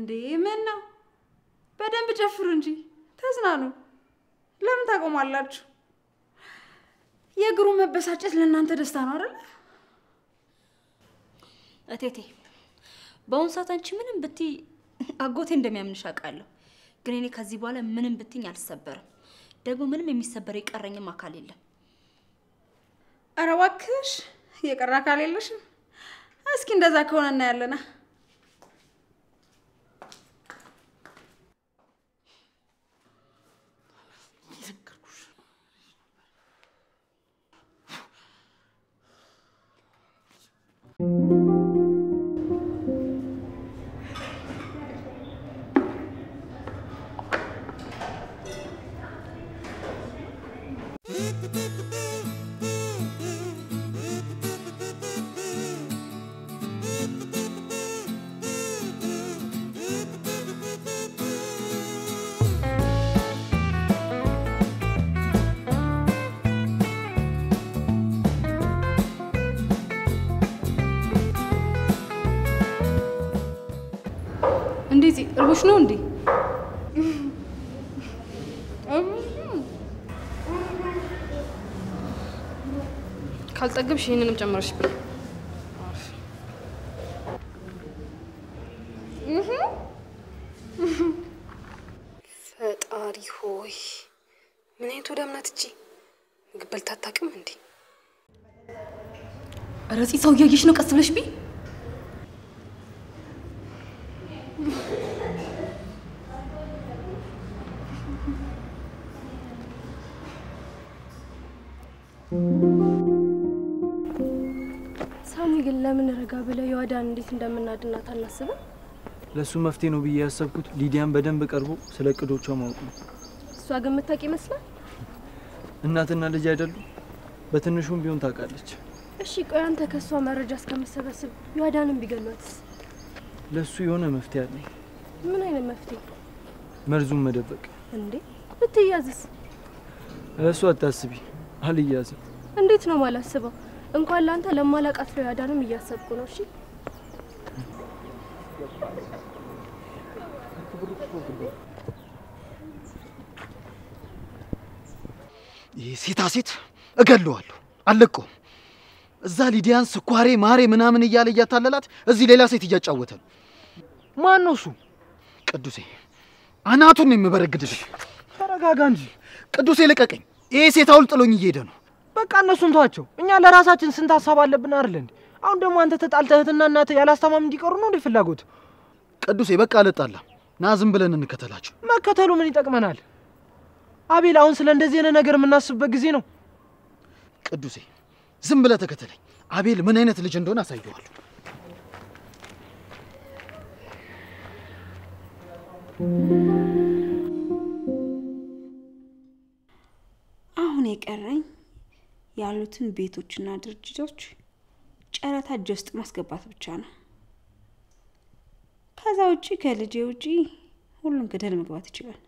እንዴ ምን ነው? በደንብ ጨፍሩ እንጂ ተዝናኑ። ለምን ታቆማላችሁ? የእግሩ መበሳጨት ለእናንተ ደስታ ነው አይደል? እቴቴ በአሁኑ ሰዓት አንቺ ምንም ብትይ አጎቴ እንደሚያምንሽ አውቃለሁ። ግን እኔ ከዚህ በኋላ ምንም ብትኝ አልሰበርም። ደግሞ ምንም የሚሰበር የቀረኝም አካል የለም። ኧረ እባክሽ የቀረ አካል የለሽም። እስኪ እንደዛ ከሆነ እናያለና እንደዚህ እርቦሽ ነው እንዴ? ካልጠገብሽ ይህንንም ጨምረሽ ብላ። ፈጣሪ ሆይ ምን አይነቱ ደም ናት እቺ? ምግብ በልታ አታውቅም እንዴ? ኧረ እዚህ ሰው እያየሽ ነው። ቀስ ብለሽ ቢ ሳሚ ግን ለምን ረጋ ብለ የዋዳን እንዴት እንደምናድናት አናስብም? ለእሱ መፍትሄ ነው ብዬ ያሰብኩት ሊዲያን በደንብ ቀርቦ ስለ እቅዶቿ ማወቅ ነው። እሷ ግን የምታውቅ ይመስላል። እናትና ልጅ አይደሉ? በትንሹም ቢሆን ታውቃለች። እሺ ቆይ አንተ ከእሷ መረጃ እስከምሰበስብ የዋዳንን ቢገሏትስ? ለእሱ የሆነ መፍትሄ አለኝ። ምን አይነት መፍትሄ መርዙን መደበቅ። እንዴ? ብትያዝስ? እሱ አታስቢ፣ አልያዝም። እንዴት ነው ማላስበው? እንኳን ለአንተ ለማላቃት ለዋዳንም እያሰብኩ ነው። እሺ ይህ ሴታ ሴት እገለዋለሁ፣ አልለቀውም። እዛ ሊዲያን ስኳሬ ማሬ ምናምን እያለ እያታለላት እዚህ ሌላ ሴት እያጫወተ ነው። ማን ነው እሱ? ቅዱሴ አናቱን ነው የምበረግድልህ። ተረጋጋ እንጂ። ቅዱሴ ልቀቀኝ። ይሄ ሴት አውል ጥሎኝ እየሄደ ነው። በቃ እነሱን ተዋቸው። እኛ ለራሳችን ስንት ሀሳብ አለብን አይደል እንዴ? አሁን ደግሞ አንተ ተጣልተህ እህትና እናትህ ያላስታማም እንዲቀሩ ነው እንዴ ፍላጎት? ቅዱሴ በቃ አልጣላም። ና ዝም ብለን እንከተላቸው። መከተሉ ምን ይጠቅመናል? አቤል፣ አሁን ስለ እንደዚህ አይነት ነገር የምናስብበት ጊዜ ነው። ቅዱሴ ዝም ብለህ ተከተለኝ። አቤል ምን አይነት ልጅ እንደሆነ አሳየዋለሁ። አሁን የቀረኝ ያሉትን ቤቶችና ድርጅቶች ጨረታ እጅ ውስጥ ማስገባት ብቻ ነው። ከዛ ውጪ ከልጄ ውጪ ሁሉም ገደል መግባት ይችላል።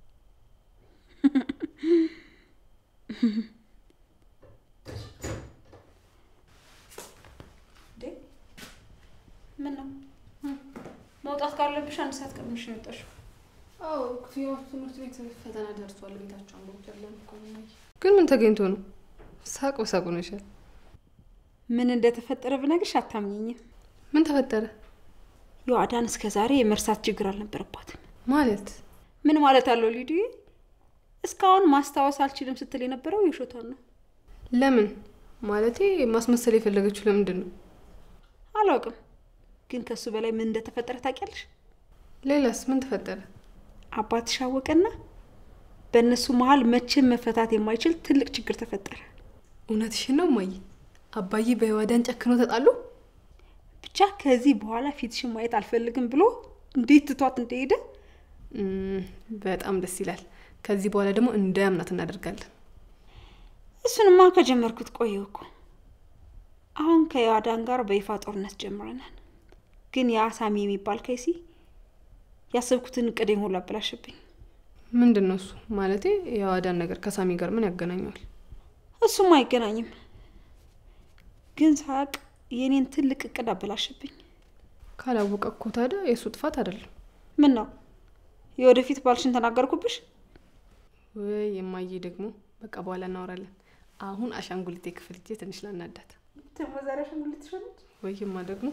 ምን ነው መውጣት ካለብሽ አንድ ሰዓት ቀድመሽ ነው የወጣሽው። አዎ ያው ትምህርት ቤት ፈተና ደርሷል። ቤታቸው አንቦቻለን ግን ምን ተገኝቶ ነው? ሳቅ በሳቅ ሆነሻል። ምን እንደተፈጠረ ብነግርሽ አታምኘኝም። ምን ተፈጠረ የዋዳን እስከ ዛሬ የመርሳት ችግር አልነበረባትም። ማለት? ምን ማለት አለው ሊዱዬ? እስካሁን ማስታወስ አልችልም ስትል የነበረው የውሸቷን ነው። ለምን ማለቴ ማስመሰል የፈለገችው ለምንድን ነው? አላውቅም፣ ግን ከሱ በላይ ምን እንደተፈጠረ ታውቂያለሽ? ሌላስ ምን ተፈጠረ? አባትሽ አወቀና በእነሱ መሀል መቼም መፈታት የማይችል ትልቅ ችግር ተፈጠረ። እውነትሽን ነው እማዬ? አባዬ በዋዳን ጨክኖ ተጣሉ? ብቻ ከዚህ በኋላ ፊትሽን ማየት አልፈልግም ብሎ እንዴት ትቷት እንደሄደ እም፣ በጣም ደስ ይላል። ከዚህ በኋላ ደግሞ እንዳያምናት እናደርጋለን። እሱንማ ከጀመርኩት ቆየው እኮ። አሁን ከዮአዳን ጋር በይፋ ጦርነት ጀምረናል። ግን ያ ሳሚ የሚባል ከይሲ ያሰብኩትን እቅዴን ሁሉ አበላሸብኝ። ምንድን ነው እሱ? ማለቴ የዋዳን ነገር ከሳሚ ጋር ምን ያገናኘዋል? እሱም አይገናኝም፣ ግን ሳቅ የኔን ትልቅ እቅድ አበላሸብኝ። ካላወቀ እኮ ታዲያ የእሱ ጥፋት አይደለም። ምን ነው የወደፊት ባልሽን ተናገርኩብሽ? ወይ የማዬ ደግሞ በቃ በኋላ እናወራለን። አሁን አሻንጉሊቴ ክፍል እጄ ትንሽ ላናዳት። ደግሞ ዛሬ አሻንጉሊት ትሾለች። ወይማ ደግሞ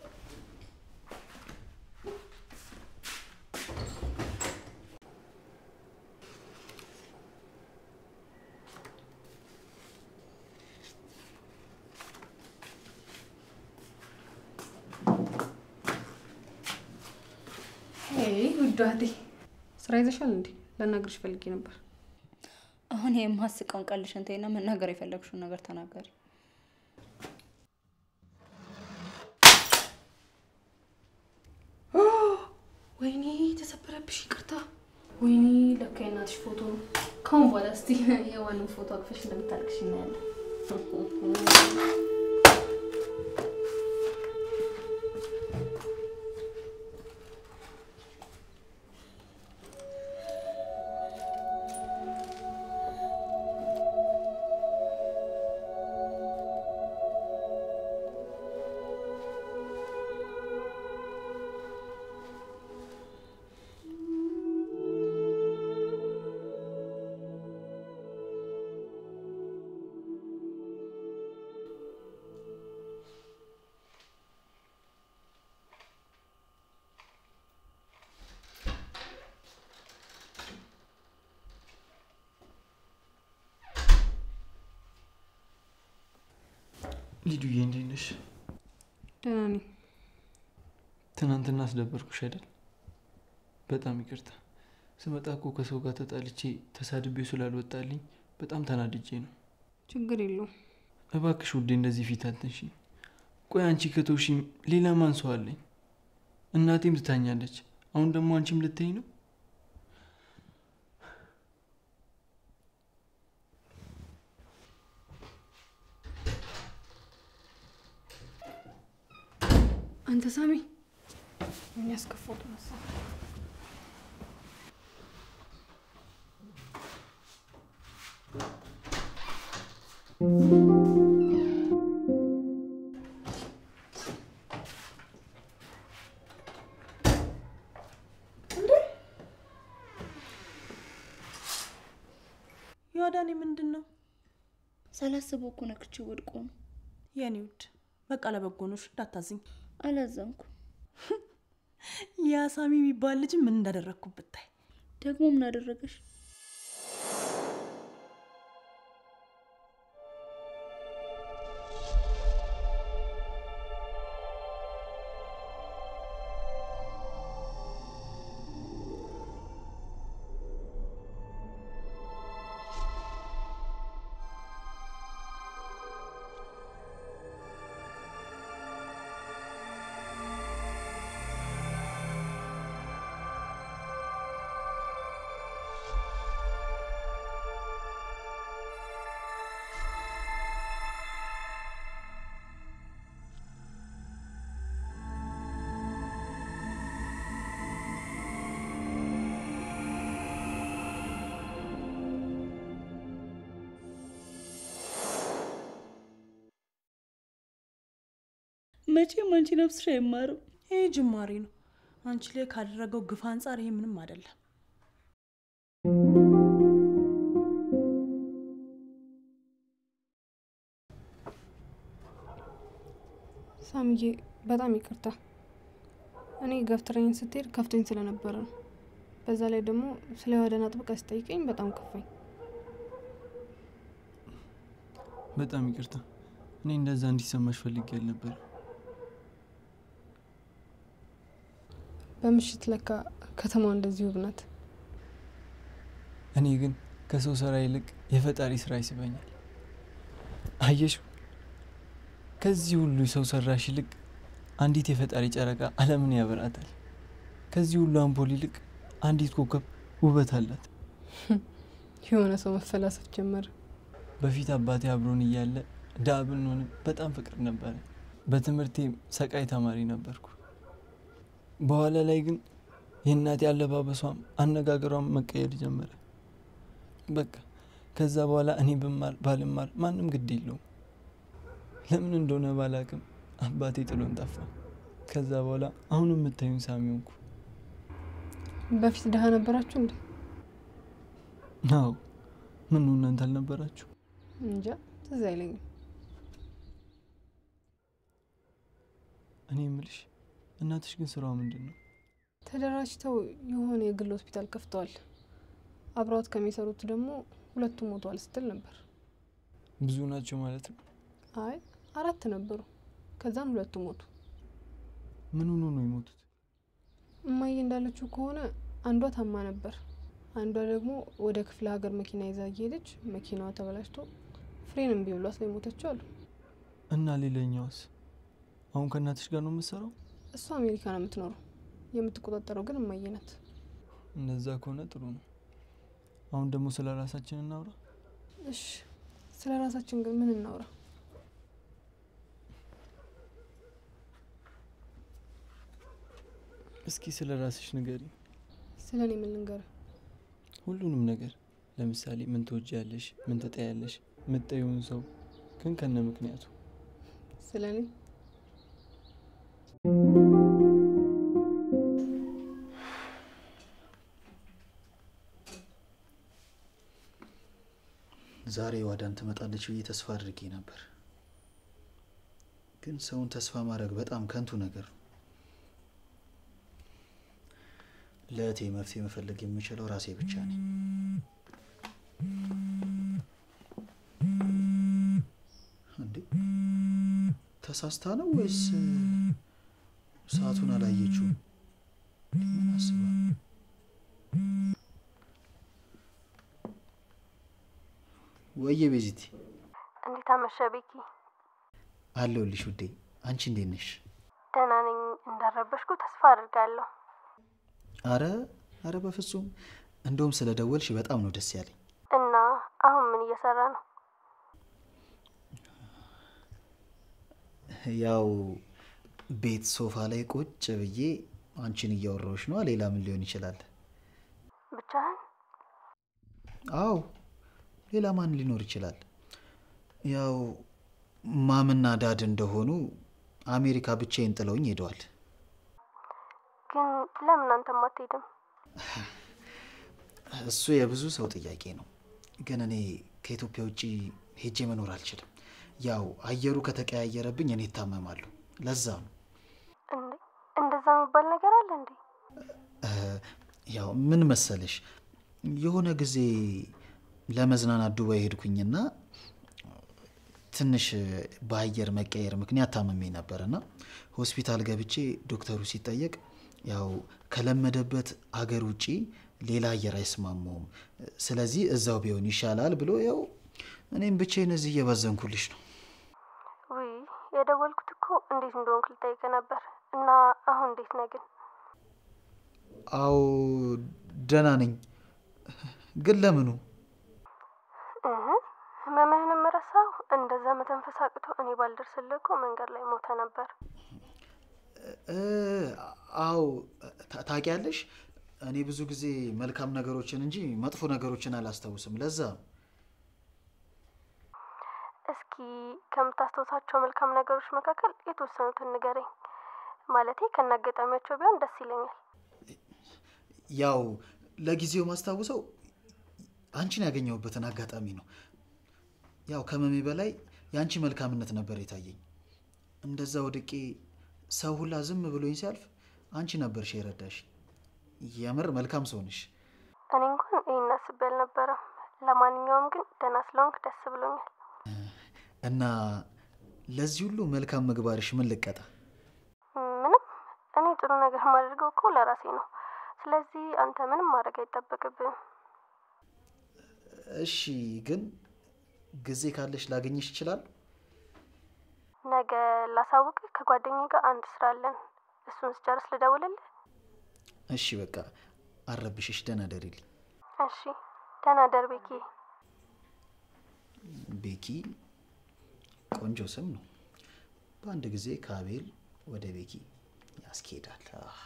ውዷ እህቴ ስራ ይዘሻል እንዴ? ላናግርሽ ፈልጌ ነበር። አሁን የማስቀውን ቀልሽን ተይና መናገር የፈለግሽውን ነገር ተናገሪ። ወይኔ ተሰበረብሽ፣ ይቅርታ። ወይኔ ለካ የእናትሽ ፎቶ ነው። ካሁን በኋላ እስቲ የዋንም ፎቶ አቅፈሽ እንደምታልቅሽ እናያለን። ሊዱዬ እንዴት ነሽ? ደህና ነኝ። ትናንትና አስደበርኩሽ አይደል? በጣም ይቅርታ። ስመጣ እኮ ከሰው ጋር ተጣልቼ ተሳድቤው ስላልወጣልኝ በጣም ተናድጄ ነው። ችግር የለውም። እባክሽ ውዴ እንደዚህ ፊት አትንሺ። ቆይ አንቺ ከተውሽኝ ሌላ ማን ሰው አለኝ? እናቴም ትታኛለች። አሁን ደግሞ አንቺም ልትይኝ ነው? አንተ ሳሚ ምን ያስከፋው ተነሳ። ዮዳኔ ምንድን ነው? ሳላስበው እኮ ነክቼ ወድቆ ነው። የኔ ውድ በቃ ለበጎ ነሽ፣ እንዳታዝኝ። አላዘንኩ። ያ ሳሚ የሚባል ልጅ ምን እንዳደረግኩ ብታይ። ደግሞ ምን አደረገሽ? መቼም አንቺ ነፍስሽ አይማርም። ይህ ጅማሬ ነው። አንቺ ላይ ካደረገው ግፍ አንጻር ይሄ ምንም አይደለም። ሳምዬ በጣም ይቅርታ። እኔ ገፍትረኝ ስትሄድ ከፍቶኝ ስለነበረ ነው። በዛ ላይ ደግሞ ስለ ወደን አጥብቃ ስጠይቀኝ በጣም ከፋኝ። በጣም ይቅርታ። እኔ እንደዛ እንዲሰማሽ ፈልጌ አልነበረ። በምሽት ለካ ከተማዋ እንደዚህ ውብ ናት። እኔ ግን ከሰው ስራ ይልቅ የፈጣሪ ስራ ይስበኛል። አየሽ፣ ከዚህ ሁሉ ሰው ሰራሽ ይልቅ አንዲት የፈጣሪ ጨረቃ ዓለምን ያበራታል። ከዚህ ሁሉ አምፖል ይልቅ አንዲት ኮከብ ውበት አላት። የሆነ ሰው መፈላሰፍ ጀመረ። በፊት አባቴ አብሮን እያለ ዳ ብንሆንም በጣም ፍቅር ነበረ። በትምህርቴ ሰቃይ ተማሪ ነበርኩ። በኋላ ላይ ግን የእናቴ አለባበሷም አነጋገሯም መቀየር ጀመረ። በቃ ከዛ በኋላ እኔ ብማር ባልማር ማንም ግድ የለውም። ለምን እንደሆነ ባላቅም አባቴ ጥሎን ጠፋ። ከዛ በኋላ አሁን የምታዩን ሳሚ ሆንኩ። በፊት ድሀ ነበራችሁ እንዴ? አዎ ምን ነው እናንተ አልነበራችሁ? እንጃ ትዝ አይለኝም። እኔ የምልሽ እናትሽ ግን ስራዋ ምንድን ነው? ተደራጅተው የሆነ የግል ሆስፒታል ከፍተዋል። አብረዋት ከሚሰሩት ደግሞ ሁለቱ ሞተዋል ስትል ነበር። ብዙ ናቸው ማለት ነው። አይ አራት ነበሩ። ከዛም ሁለቱ ሞቱ። ምን ሆኖ ነው የሞቱት? እማዬ እንዳለችው ከሆነ አንዷ ታማ ነበር። አንዷ ደግሞ ወደ ክፍለ ሀገር መኪና ይዛ እየሄደች መኪናዋ ተበላሽቶ ፍሬን እምቢ ብሏት ላይ ሞተችው አሉ። እና ሌላኛዋስ? አሁን ከእናትሽ ጋር ነው የምትሰራው? እሷ አሜሪካ ነው የምትኖረው። የምትቆጣጠረው ግን እማዬ ናት። እንደዛ ከሆነ ጥሩ ነው። አሁን ደግሞ ስለ ራሳችን እናውራ። እሺ ስለ ራሳችን ግን ምን እናውራ? እስኪ ስለ ራስሽ ንገሪ። ስለ እኔ ምን ልንገርህ? ሁሉንም ነገር ለምሳሌ ምን ትወጃለሽ፣ ምን ትጠያለሽ፣ የምትጠይውን ሰው ግን ከነ ምክንያቱ። ስለ እኔ ዛሬ ዋዳን ትመጣለች ብዬ ተስፋ አድርጌ ነበር። ግን ሰውን ተስፋ ማድረግ በጣም ከንቱ ነገር ነው። ለእህቴ መፍትሄ መፈለግ የምችለው ራሴ ብቻ ነኝ። እንዴ ተሳስታ ነው ወይስ ሰዓቱን አላየችውም? ምን አስባ ወየ ቤዚቲ እንዴት አመሸ ቤኪ? አለሁልሽ ውዴ። አንቺ እንዴት ነሽ? ደህና ነኝ። እንዳረበሽኩ ተስፋ አድርጋለሁ። አረ አረ በፍጹም እንደውም ስለ ደወልሽ በጣም ነው ደስ ያለኝ። እና አሁን ምን እየሰራ ነው? ያው ቤት ሶፋ ላይ ቁጭ ብዬ አንቺን እያወራሁሽ ነዋ። ሌላ ምን ሊሆን ይችላል? ብቻህን? አዎ ሌላ ማን ሊኖር ይችላል? ያው ማምና ዳድ እንደሆኑ አሜሪካ ብቻዬን ጥለውኝ ሄደዋል። ግን ለምን አንተም አትሄድም? እሱ የብዙ ሰው ጥያቄ ነው። ግን እኔ ከኢትዮጵያ ውጭ ሄጄ መኖር አልችልም። ያው አየሩ ከተቀያየረብኝ እኔ እታመማለሁ። ለዛ ነው እንዴ እንደዛ የሚባል ነገር አለ እንዴ? እ፣ ያው ምን መሰለሽ የሆነ ጊዜ ለመዝናናት ዱባይ ሄድኩኝና ትንሽ በአየር መቀየር ምክንያት ታመሜ ነበርና ሆስፒታል ገብቼ ዶክተሩ ሲጠየቅ ያው ከለመደበት አገር ውጪ ሌላ አየር አይስማማውም፣ ስለዚህ እዛው ቢሆን ይሻላል ብሎ ያው እኔም ብቻዬን እዚህ እየባዘንኩልሽ ነው። ውይ የደወልኩት እኮ እንዴት እንደሆንክ ልጠይቅ ነበር። እና አሁን እንዴት ነህ ግን? አዎ ደህና ነኝ። ግን ለምኑ? እህ ህመምህንም ረሳው። እንደዛ መተንፈስ አቅቶ እኔ ባልደርስልህ እኮ መንገድ ላይ ሞተ ነበር። እ፣ አዎ ታ- ታውቂያለሽ፣ እኔ ብዙ ጊዜ መልካም ነገሮችን እንጂ መጥፎ ነገሮችን አላስታውስም። ለዛ ነው። እስኪ ከምታስታውሳቸው መልካም ነገሮች መካከል የተወሰኑትን ንገረኝ። ማለቴ ከናጋጣሚያቸው ቢሆን ደስ ይለኛል። ያው ለጊዜው ማስታውሰው አንቺን ያገኘሁበትን አጋጣሚ ነው። ያው ከመሜ በላይ የአንቺ መልካምነት ነበር የታየኝ። እንደዛ ወድቄ ሰው ሁላ ዝም ብሎኝ ሲያልፍ አንቺ ነበርሽ የረዳሽ። የምር መልካም ሰው ነሽ። እኔ እንኳን ይህን አስቤ አልነበረም። ለማንኛውም ግን ደህና ስለሆንክ ደስ ብሎኛል። እና ለዚህ ሁሉ መልካም ምግባርሽ ምን ልቀጣ? ምንም እኔ ጥሩ ነገር የማደርገው እኮ ለራሴ ነው። ስለዚህ አንተ ምንም ማድረግ አይጠበቅብህም። እሺ፣ ግን ጊዜ ካለሽ ላገኝሽ ይችላል? ነገ ላሳውቅህ። ከጓደኛዬ ጋር አንድ ስራ አለን። እሱን ስጨርስ ልደውልልህ። እሺ፣ በቃ አረብሽሽ። ደህና ደሪልኝ እሺ፣ ደህና ደር ቤኪ። ቤኪ ቆንጆ ስም ነው። በአንድ ጊዜ ከአቤል ወደ ቤኪ ያስኬዳል። አህ፣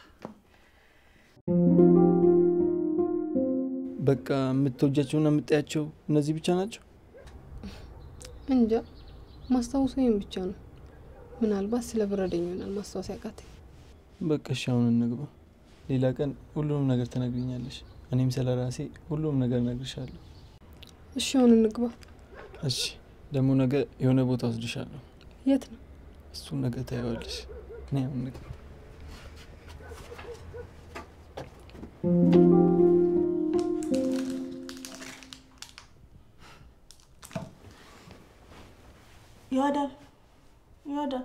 በቃ የምትወጃቸውና የምጠያቸው እነዚህ ብቻ ናቸው? እንጃ ማስታወሱ ይህም ብቻ ነው። ምናልባት ስለ ብረደኝ ይሆናል ማስታወስ ያቃተኝ። በቃ እሺ፣ አሁን እንግባ። ሌላ ቀን ሁሉንም ነገር ትነግሪኛለሽ። እኔም ስለ ራሴ ሁሉንም ነገር እነግርሻለሁ። እሺ አሁን እንግባ። እሺ፣ ደግሞ ነገ የሆነ ቦታ ወስድሻለሁ። የት ነው? እሱን ነገ ታየዋለሽ። እኔ አሁን ንግባ። ይወዳል ይወዳል።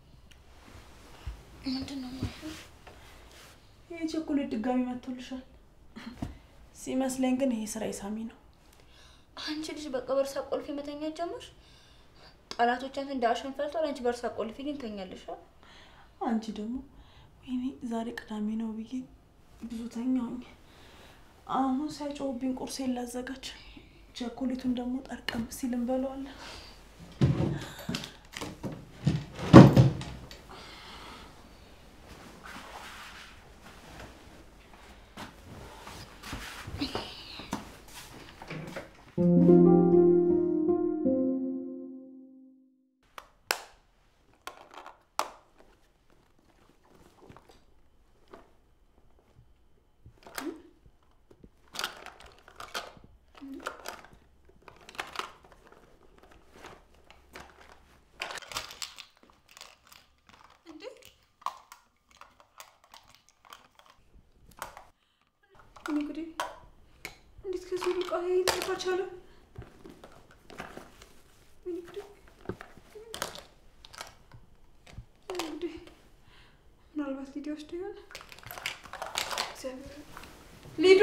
ምንድን ነው ይህ ቸኮሌት ድጋሚ መጥቶልሻል። ሲመስለኝ ግን ይሄ ስራ የሳሚ ነው። አንቺ ልጅ በቃ በእርሳ ቆልፌ መተኛት ጀመርሽ። ጠላቶቻን እንደ አሸን ፈልቷል። አንቺ በእርሳ ቆልፌ ግን ተኛለሽ። አንቺ ደግሞ ወይኔ ዛሬ ቅዳሜ ነው ብዬ ብዙ ተኛውኝ። አሁን ሳይጮህብኝ ቁርሴን ላዘጋጅ። ቸኮሌቱን ደግሞ ጠርቀም ሲል እንበለዋለን። እንግዲህ እንዴት ከዚህ ሁሉ ቃ ሊጠፋ ቻለ? እንግዲህ እንግዲህ ምናልባት ሊዲ ወስዶ ይሆን? እግዚአብሔር ሊዱ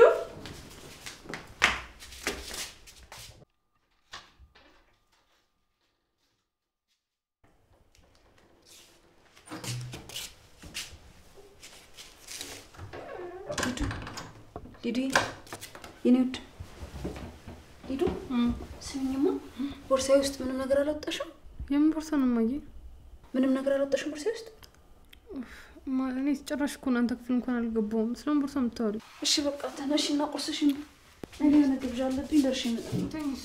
ሊዱ የኔ ውድ ሊዱ ስሚኝማ፣ ቦርሳዬ ውስጥ ምንም ነገር አላወጣሽም? የምን ቦርሳ ነው እማዬ? ምንም ነገር አላወጣሽም ቦርሳዬ ውስጥ? ማ- እኔ ጭራሽ እኮ እናንተ ክፍል እንኳን አልገባሁም። ስለምን ቦርሳ የምታወሪ? እሺ በቃ ተነሽና ቁርስሽን እኔ የሆነ ግብዣ አለብኝ ደርሼ እመጣለሁ።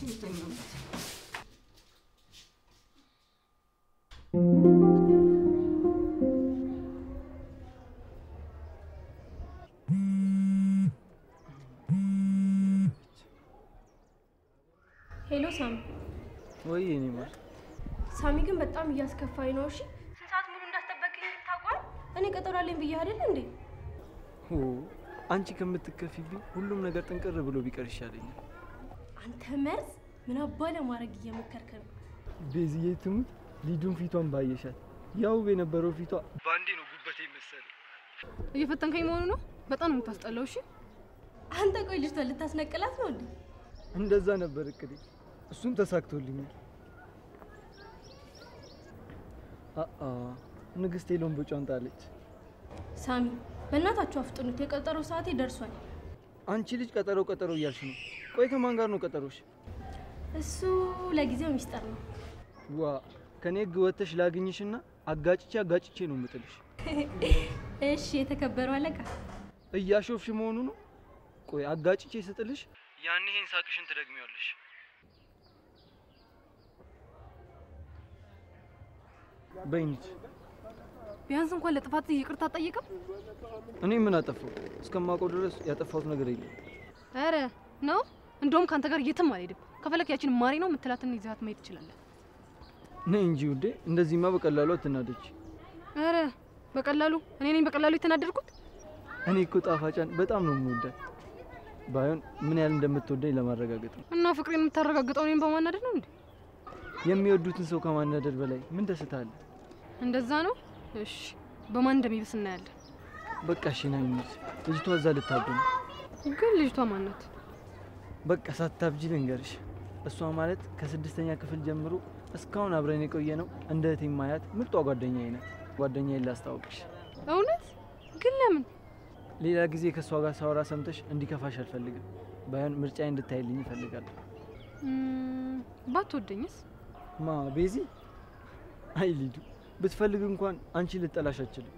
ሄሎ ሳሚ። ወይ እኔ ማር ሳሚ ግን በጣም እያስከፋኝ ነው። እሺ ስንት ሰዓት ሙሉ እንዳስጠበቅኝ ታውቋል? እኔ ቀጠሮ አለኝ ብዬ አይደል እንዴ? ሆ አንቺ ከምትከፊብኝ ሁሉም ነገር ጥንቅር ብሎ ቢቀር ይሻለኛል። አንተ መርዝ ምን አባ ለማድረግ እየሞከርክ ነው? ቤዝዬ ትሙት ሊዱን ፊቷን ባየሻት ያው የነበረው ፊቷ በአንዴ ነው ጉበቴ መሰለ። እየፈተንከኝ መሆኑ ነው። በጣም ነው የምታስጠላው። እሺ አንተ ቆይ ልጅቷን ልታስነቅላት ነው እንዴ? እንደዛ ነበር እቅዴ፣ እሱም ተሳክቶልኛል። አአ ንግስቴ ሎምቦጫን ጣለች። ሳሚ በእናታችሁ አፍጥኑት፣ የቀጠሮ ሰዓቴ ደርሷል። አንቺ ልጅ ቀጠሮ ቀጠሮ እያልሽ ነው። ቆይ ከማን ጋር ነው ቀጠሮሽ? እሱ ለጊዜው ሚስጥር ነው። ዋ ከኔ ህግ ወጥተሽ ላግኝሽና አጋጭቼ አጋጭቼ ነው የምጥልሽ። እሺ የተከበረው አለቃ እያሾፍሽ መሆኑ ነው። ቆይ አጋጭቼ ስጥልሽ ያን ይሄን ሳቅሽን ትደግሚዋለሽ። በይኒች ቢያንስ እንኳን ለጥፋት ይቅርታ አትጠይቅም? እኔ ምን አጠፋው? እስከማውቀው ድረስ ያጠፋሁት ነገር የለም። ኧረ ነው። እንደውም ከአንተ ጋር የትም አልሄድም። ከፈለክ ያችን ማሪ ነው የምትላትን ይዛት ማየት ትችላለህ። ነይ እንጂ ውዴ፣ እንደዚህማ በቀላሉ አትናደች። ኧረ በቀላሉ እኔ ነኝ በቀላሉ የተናደድኩት። እኔ እኮ ጣፋጫን በጣም ነው የምወዳት። ባይሆን ምን ያህል እንደምትወደኝ ለማረጋገጥ ነው። እና ፍቅሬን የምታረጋግጠው እኔን በማናደድ ነው እንዴ? የሚወዱትን ሰው ከማናደድ በላይ ምን ደስታ አለ? እንደዛ ነው። እሺ በማን እንደሚብስ እናያለን። በቃ እሺ፣ ና እንሂድ። ልጅቷ እዛ ልታብድ ነው። ግን ልጅቷ ማናት? በቃ ሳታብጂ ልንገርሽ፣ እሷ ማለት ከስድስተኛ ክፍል ጀምሮ እስካሁን አብረን የቆየ ነው እንደ እህቴ ማያት ምርጧ ጓደኛዬ ናት። ጓደኛዬን ላስታውቅሽ። እውነት? ግን ለምን? ሌላ ጊዜ ከእሷ ጋር ሳወራ ሰምተሽ እንዲከፋሽ አልፈልግም። ባይሆን ምርጫዬ እንድታይልኝ እፈልጋለሁ። ም፣ ባትወደኝስ? ማ ቤዚ? አይ ሊዱ፣ ብትፈልግ እንኳን አንቺ ልጠላሽ አችልም።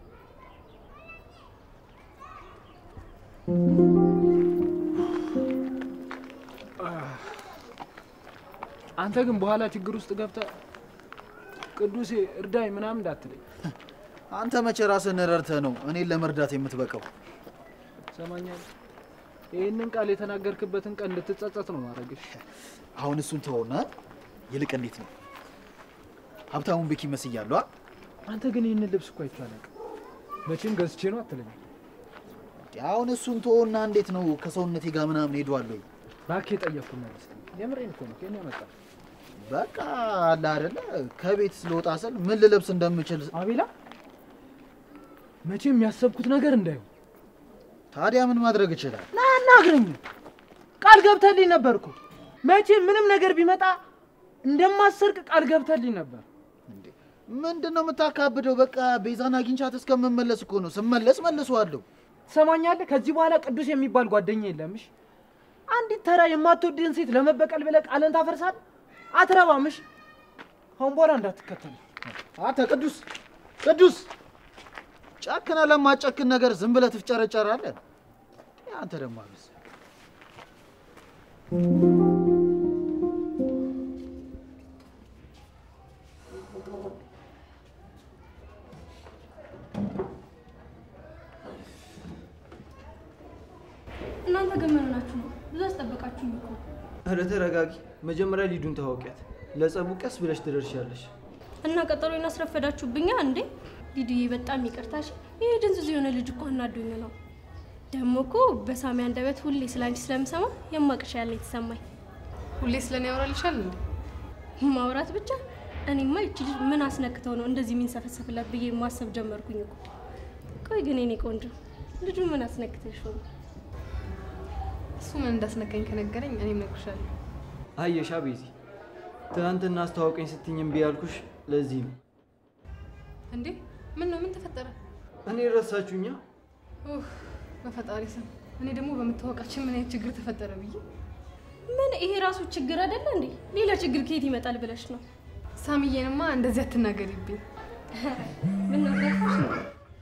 አንተ ግን በኋላ ችግር ውስጥ ገብተህ ቅዱሴ እርዳኝ ምናምን እንዳትለኝ። አንተ መቼ ራስህን ረድተህ ነው እኔን ለመርዳት የምትበቃው? ሰማኛል። ይህንን ቃል የተናገርክበትን ቀን እንድትጸጸት ነው ማድረግሽ። አሁን እሱን ተወውና ይልቅ እንዴት ነው ሀብታሙን ቤኪ መስያለሁ? አ? አንተ ግን ይህንን ልብስ እኮ አይቼው አላውቅም። መቼም ገዝቼ ነው አትለኝም። አሁን እሱን ተወውና እንዴት ነው ከሰውነቴ ጋር ምናምን ሄዷለሁ? እባክህ የጠየቅኩህ መልስ። የምሬን እኮ ነው። ከእኔ ያመጣ በቃ አለ አይደለ ከቤት ስለወጣ ስል ምን ልለብስ እንደምችል አቤላ፣ መቼም ያሰብኩት ነገር እንዳይሆን ታዲያ ምን ማድረግ ይችላል? ና አናግረኝ። ቃል ገብተልኝ ነበር እኮ መቼም ምንም ነገር ቢመጣ እንደማሰርቅ ቃል ገብተልኝ ነበር። እንዴ ምንድን ነው የምታካብደው? በቃ ቤዛን አግኝቻት እስከምመለስ እኮ ነው። ስመለስ መልሰዋለሁ። ትሰማኛለህ? ከዚህ በኋላ ቅዱስ የሚባል ጓደኛ የለምሽ። አንዲት ተራ የማትወድህን ሴት ለመበቀል ብለህ ቃልን ታፈርሳለህ። አትረባምሽ። አሁን በኋላ እንዳትከተል። አንተ ቅዱስ ቅዱስ ጨክነ ለማጨክን ነገር ዝም ብለህ ትፍጨረጨራለህ። አንተ ደግሞ አብስ እናንተ ግን ምን ሆናችሁ ነው? ብዙ አስጠበቃችሁኝ እኮ። ኧረ ተረጋጊ። መጀመሪያ ሊዱን ታወቂያት። ለጸቡ ቀስ ብለሽ ትደርሻለሽ። እና ቀጠሮ እናስረፈዳችሁብኛ እንዴ? ሊዱዬ በጣም ይቅርታሽ። ይህ ድንዝዝ የሆነ ልጅ እኮ አናዶኝ ነው። ደግሞ እኮ በሳሚ አንደበት ሁሌ ስለ አንቺ ስለምሰማ የማቅሻ ያለ የተሰማኝ ሁሌ ስለኔ ያወራልሻል እንዴ? ማውራት ብቻ። እኔማ ይቺ ልጅ ምን አስነክተው ነው እንደዚህ የሚንሰፈሰፍላት ብዬ ማሰብ ጀመርኩኝ እኮ። ቆይ ግን የኔ ቆንጆ ልጁ ምን አስነክተሽ ነው? እሱ ምን እንዳስነካኝ ከነገረኝ እኔም እነግርሻለሁ። አየሻ ቤዚ፣ ትናንትና አስተዋውቀኝ ስትኝ እምቢ ያልኩሽ ለዚህ ነው። እንዴ ምን ነው? ምን ተፈጠረ? እኔ ረሳችሁኛ? ኡፍ፣ በፈጣሪ ስም እኔ ደግሞ በመታወቃችን ምን አይነት ችግር ተፈጠረ ብዬ ምን ይሄ ራሱ ችግር አይደለ እንዴ? ሌላ ችግር ከየት ይመጣል ብለሽ ነው? ሳሚዬንማ እንደዚህ አትናገሪብኝ። ምን ነው ገፋሽ ነው?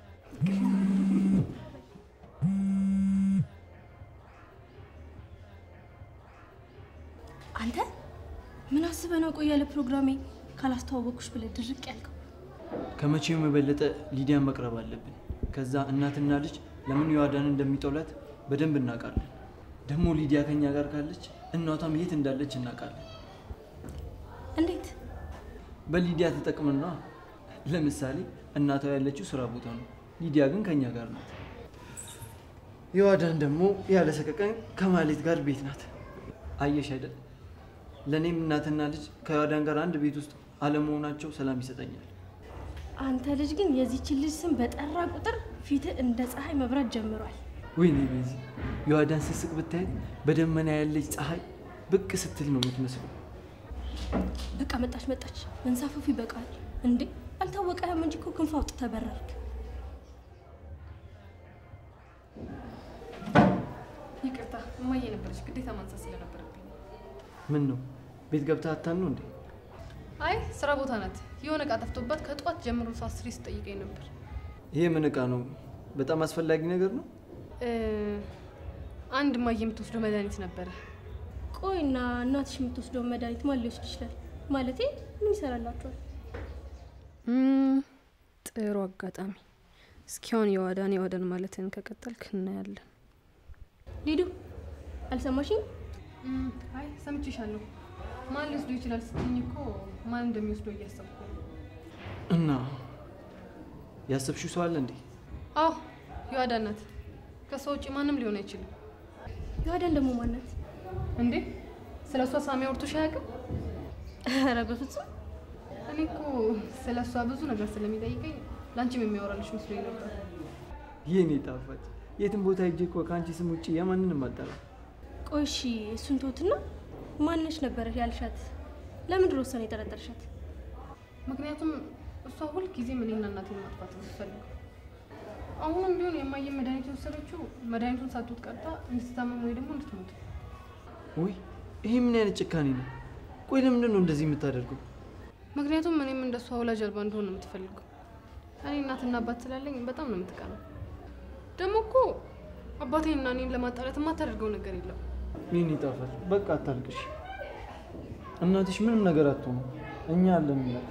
አንተ ምን አስበህ ነው? ቆይ ያለ ፕሮግራሜ ካላስተዋወቅኩሽ ብለህ ድርቅ ያልከው? ከመቼውም የበለጠ ሊዲያን መቅረብ አለብን። ከዛ እናትና ልጅ ለምን ዮአዳን እንደሚጠሏት በደንብ እናውቃለን። ደግሞ ሊዲያ ከኛ ጋር ካለች እናቷም የት እንዳለች እናውቃለን። እንዴት? በሊዲያ ተጠቅምና ለምሳሌ እናቷ ያለችው ስራ ቦታ ነው፣ ሊዲያ ግን ከኛ ጋር ናት። ዮአዳን ደግሞ ያለ ሰቀቀን ከማሌት ጋር ቤት ናት። አየሽ አይደል? ለእኔም እናትና ልጅ ከዮአዳን ጋር አንድ ቤት ውስጥ አለመሆናቸው ሰላም ይሰጠኛል። አንተ ልጅ ግን የዚችን ልጅ ስም በጠራ ቁጥር ፊትህ እንደ ፀሐይ መብራት ጀምሯል። ወይኔ ቤዚ ዮአዳን ስስቅ ብታየት በደመና ያለች ፀሐይ ብቅ ስትል ነው የምትመስለው። በቃ መጣች መጣች፣ መንሳፈፉ ይበቃል። እንዴ አልታወቀህም እንጂ እኮ ክንፍ አውጥተህ በረርክ። ይቅርታ እማዬ ነበረች፣ ግዴታ ማንሳት ስለነበረብኝ። ምን ነው ቤት ገብታ አታን ነው እንዴ? አይ ስራ ቦታ ናት። የሆነ እቃ ጠፍቶባት ከጠዋት ጀምሮ ሰው አስሬ ስጠይቀኝ ነበር። ይሄ ምን እቃ ነው? በጣም አስፈላጊ ነገር ነው። እ፣ አንድ እማዬ የምትወስደው መድኃኒት ነበረ። ቆይና እናትሽ የምትወስደውን መድኃኒት ማን ሊወስድ ይችላል? ማለቴ ምን ይሰራላችኋል? እም፣ ጥሩ አጋጣሚ። እስኪ አሁን የዋዳን የዋዳን ማለትን ከቀጠልክ እናያለን። ሊዱ አልሰማሽኝ? እም፣ አይ ሰምቼሻለሁ። ማን ሊወስደው ይችላል ስትኝ እኮ ማን እንደሚወስደው እያሰብኩ ነው። እና ያሰብሽው ሰው አለ እንዴ? አዎ የዋዳን ናት። ከሷ ውጭ ማንም ሊሆን አይችልም። ዮአዳን ደግሞ ማናት? እንዴ ስለ እሷ ሳሚ አውርቶሽ አያውቅም? ኧረ በፍጹም እኔ እኮ ስለ እሷ ብዙ ነገር ስለሚጠይቀኝ ለአንቺም የሚያወራልሽ መስሎኝ ነበር። ይህኔ ጣፋጭ የትም ቦታ ሂጅ እኮ ከአንቺ ስም ውጭ የማንንም አጠራ። ቆይ እሺ፣ እሱን ተውትና ማነች ነበረሽ ያልሻት? ለምንድን ነው እሷን የጠረጠርሻት? ምክንያቱም እሷ ሁልጊዜም እኔና እናቴን ማጥፋት ነው የምትፈልገው። አሁንም ቢሆን የማየን መድኃኒት የወሰደችው መድኃኒቱን ሳትወጥ ቀርታ እንድትታመም ወይ ደግሞ እንድትሞት። ውይ ይሄ ምን አይነት ጭካኔ ነው? ቆይ ለምንድን ነው እንደዚህ የምታደርገው? ምክንያቱም እኔም እንደሷ ወላጅ አልባ እንደሆን ነው የምትፈልገው። እኔ እናትና አባት ስላለኝ በጣም ነው የምትቀናው። ደግሞ እኮ አባቴንና እኔን ለማጣላት የማታደርገው ነገር የለም። ይህኔ ጣፋጭ በቃ አታልቅሽ። እናትሽ ምንም ነገር አትሆኑ፣ እኛ አለን እናት።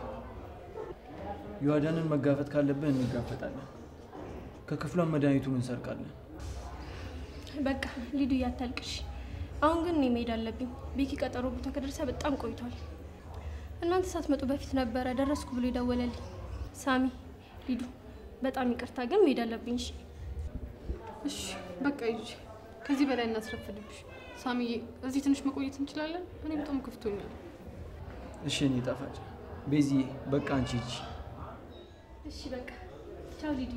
ዮአዳንን መጋፈጥ ካለብን እንጋፈጣለን። ከክፍሏን መድኃኒቱን እንሰርቃለን። በቃ ሊዱ እያታልቅሽ። አሁን ግን እኔ መሄድ አለብኝ። ቤኪ ቀጠሮ ቦታ ከደረሰ በጣም ቆይቷል። እናንተ ሳትመጡ በፊት ነበረ ደረስኩ ብሎ የደወለልኝ። ሳሚ፣ ሊዱ በጣም ይቅርታ ግን መሄድ አለብኝ። እሺ እሺ በቃ ይዤ ከዚህ በላይ እናስረፍድብሽ። ሳሚዬ እዚህ ትንሽ መቆየት እንችላለን? እኔ በጣም ከፍቶኛል። እሺ እኔ ጣፋጭ ቤዚዬ፣ በቃ አንቺ ሂጂ። እሺ በቃ ቻው ሊዱ።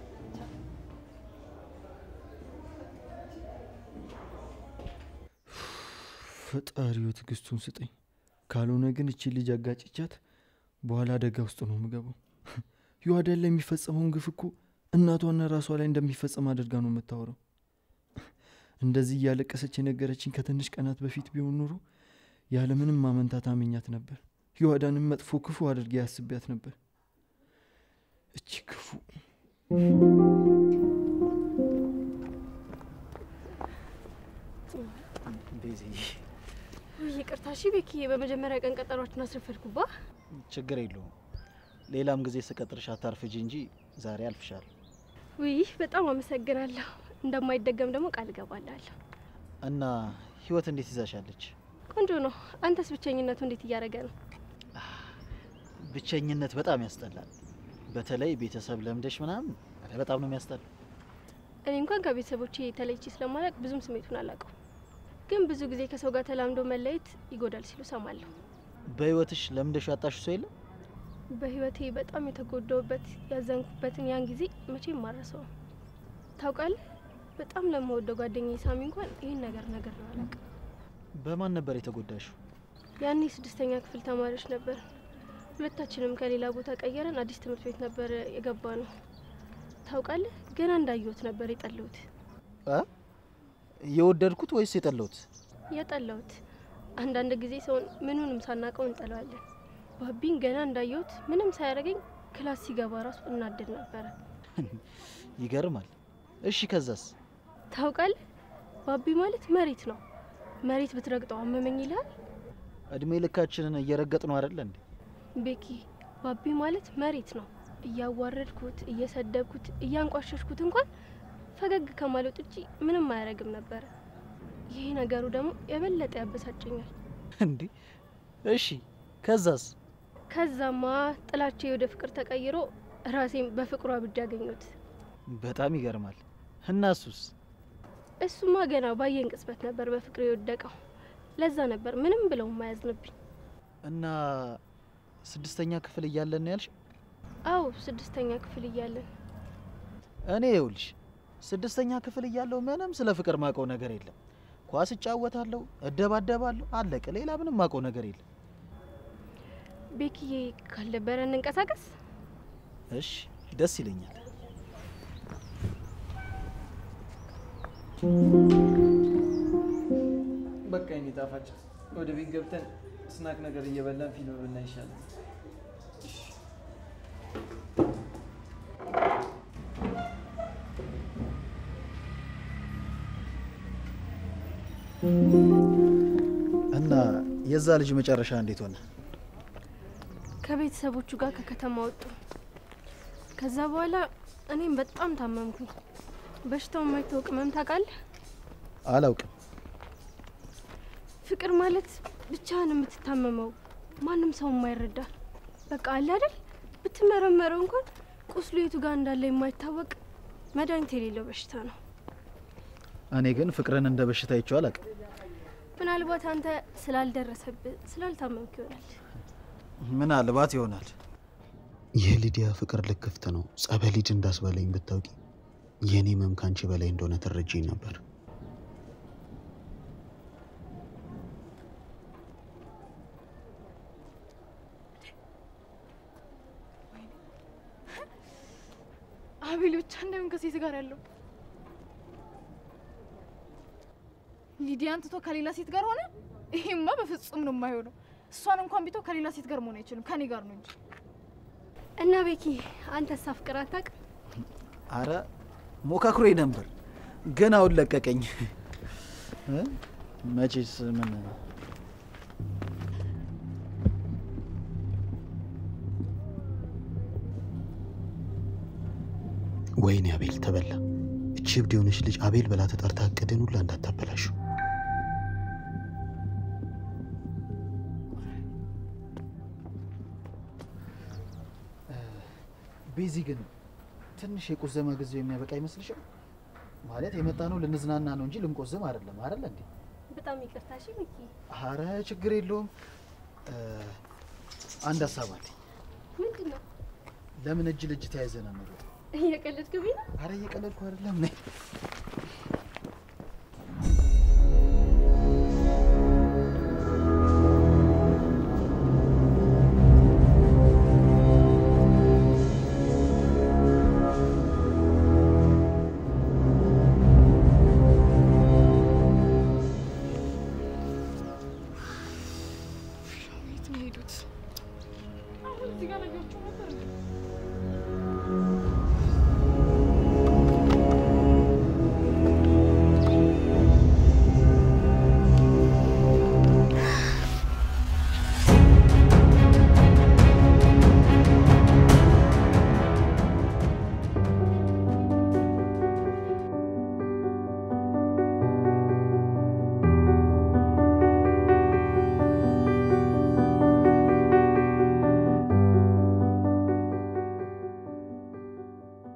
ፈጣሪው ትዕግስቱን ስጠኝ። ካልሆነ ግን እቺ ልጅ አጋጭቻት በኋላ አደጋ ውስጥ ነው የምገባው። ዮአዳን ላይ የሚፈጸመውን ግፍ እኮ እናቷና ራሷ ላይ እንደሚፈጸም አድርጋ ነው የምታወራው። እንደዚህ እያለቀሰች የነገረችኝ ከትንሽ ቀናት በፊት ቢሆን ኖሮ ያለምንም ማመንታት አመኛት ነበር። ዮአዳንም መጥፎ ክፉ አድርጌ ያስቢያት ነበር። እቺ ክፉ ቤዚዬ ውይ ይቅርታ። እሺ ቤኪዬ፣ በመጀመሪያ ቀን ቀጠሯችን አስረፈድኩባ። ችግር የለውም። ሌላም ጊዜ ስቀጥርሽ አታርፍጂ እንጂ ዛሬ አልፍሻል። ውይ በጣም አመሰግናለሁ። እንደማይደገም ደግሞ ቃል እገባላለሁ። እና ህይወት እንዴት ይዛሻለች? ቆንጆ ነው። አንተስ ብቸኝነቱ እንዴት እያደረገ ነው? ብቸኝነት በጣም ያስጠላል። በተለይ ቤተሰብ ለምደሽ ምናምን ኧረ በጣም ነው የሚያስጠላ። እኔ እንኳን ከቤተሰቦቼ ተለይቼ ስለማላውቅ ብዙም ስሜቱን አላውቀው፣ ግን ብዙ ጊዜ ከሰው ጋር ተላምዶ መለየት ይጎዳል ሲሉ ሰማለሁ። በህይወትሽ ለምደሽ ያጣሽ ሰው የለም? በህይወቴ በጣም የተጎዳውበት ያዘንኩበትን ያን ጊዜ መቼም ማረሰው ታውቃለህ። በጣም ለመወደው ጓደኛዬ ሳሚ እንኳን ይህን ነገር ነገር ነው አላውቅም። በማን ነበር የተጎዳሽው? ያኔ ስድስተኛ ክፍል ተማሪዎች ነበር። ሁለታችንም ከሌላ ቦታ ቀየረን አዲስ ትምህርት ቤት ነበር የገባ ነው። ታውቃለህ ገና እንዳየሁት ነበር የጠለሁት እ? የወደድኩት ወይስ የጠላሁት? የጠላሁት። አንዳንድ ጊዜ ሰውን ምኑንም ሳናውቀው እንጠለዋለን። ባቢን ገና እንዳየሁት ምንም ሳያደርገኝ ክላስ ሲገባ ራሱ እናደድ ነበረ። ይገርማል። እሺ ከዛስ? ታውቃለህ ባቢ ማለት መሬት ነው። መሬት ብትረግጠው አመመኝ ይልሃል። እድሜ ልካችንን እየረገጥ ነው አይደለ እንዴ? ቤኪ ባቢ ማለት መሬት ነው። እያዋረድኩት፣ እየሰደብኩት፣ እያንቋሸሽኩት እንኳን ፈገግ ከማለት ውጪ ምንም አያደርግም ነበረ። ይሄ ነገሩ ደግሞ የበለጠ ያበሳጨኛል። እንዴ እሺ ከዛስ? ከዛማ ጥላቼ ወደ ፍቅር ተቀይሮ ራሴን በፍቅሩ አብጃ አገኘሁት። በጣም ይገርማል። እና እሱስ? እሱማ ገና ባየን ቅጽበት ነበር በፍቅር የወደቀው። ለዛ ነበር ምንም ብለው ማያዝንብኝ። እና ስድስተኛ ክፍል እያለን ነው ያልሽ? አዎ ስድስተኛ ክፍል እያለን እኔ ይኸውልሽ ስድስተኛ ክፍል እያለሁ ምንም ስለ ፍቅር ማውቀው ነገር የለም። ኳስ እጫወታለሁ፣ እደባደባለሁ፣ አለቀ። ሌላ ምንም ማውቀው ነገር የለም። ቤኪዬ ካልነበረ እንንቀሳቀስ። እሺ ደስ ይለኛል። በቃ የኔ ጣፋጭ ወደ ቤት ገብተን ስናክ ነገር እየበላን ፊልም ብናይ ይሻላል። እና የዛ ልጅ መጨረሻ እንዴት ሆነ? ከቤተሰቦቹ ጋር ከከተማ ወጡ። ከዛ በኋላ እኔም በጣም ታመምኩኝ። በሽታው የማይታወቅ ህመም ታውቃለህ? አላውቅም። ፍቅር ማለት ብቻህን የምትታመመው ማንም ሰው የማይረዳ በቃ አለ አይደል? ብትመረመረው እንኳን ቁስሉ የቱ ጋር እንዳለ የማይታወቅ መድኃኒት የሌለው በሽታ ነው። እኔ ግን ፍቅርን እንደ በሽታ አይቼው አላውቅም። ምናልባት አንተ ስላልደረሰብህ ስላልታመምክ ይሆናል። ምናልባት ይሆናል። የሊዲያ ፍቅር ልክፍት ነው። ጸበል ሂድ እንዳስባለኝ ብታውቂ የእኔ ህመም ካንቺ በላይ እንደሆነ ትረጂኝ ነበር። አቤል ብቻ እንደምን ከሴት ጋር ያለው ሊዲያን ትቶ ከሌላ ሴት ጋር ሆነ? ይሄማ በፍጹም ነው የማይሆነው። እሷን እንኳን ቢተው ከሌላ ሴት ጋር መሆን አይችልም፣ ከኔ ጋር ነው እንጂ። እና ቤኪ አንተስ አፍቅር አታውቅም? አረ ሞካክሮኝ ነበር ግን አሁን ለቀቀኝ። እ? መቼስ ምን ወይኔ አቤል ተበላ። እቺ እብድ የሆነች ልጅ አቤል ብላ ተጠርታ እቅድን ሁላ እንዳታበላሹ። ቤዚ ግን ትንሽ የቆዘመ ጊዜው የሚያበቃ አይመስልሽም? ማለት የመጣ ነው ልንዝናና ነው እንጂ ልንቆዝም አይደለም። አይደለ እንዴ? በጣም ይቅርታ እሺ ሚኪ። አረ ችግር የለውም። እ፣ አንድ ሀሳብ አለኝ። ምንድን ነው? ለምን እጅ ለእጅ ተያይዘን አንሮጥ? እየቀለድክብኝ ነው? አረ እየቀለድኩ አይደለም። ነይ የት ነው የሄዱት? አሁን እዚህ ጋር ላያቸው ነበር እንዴ?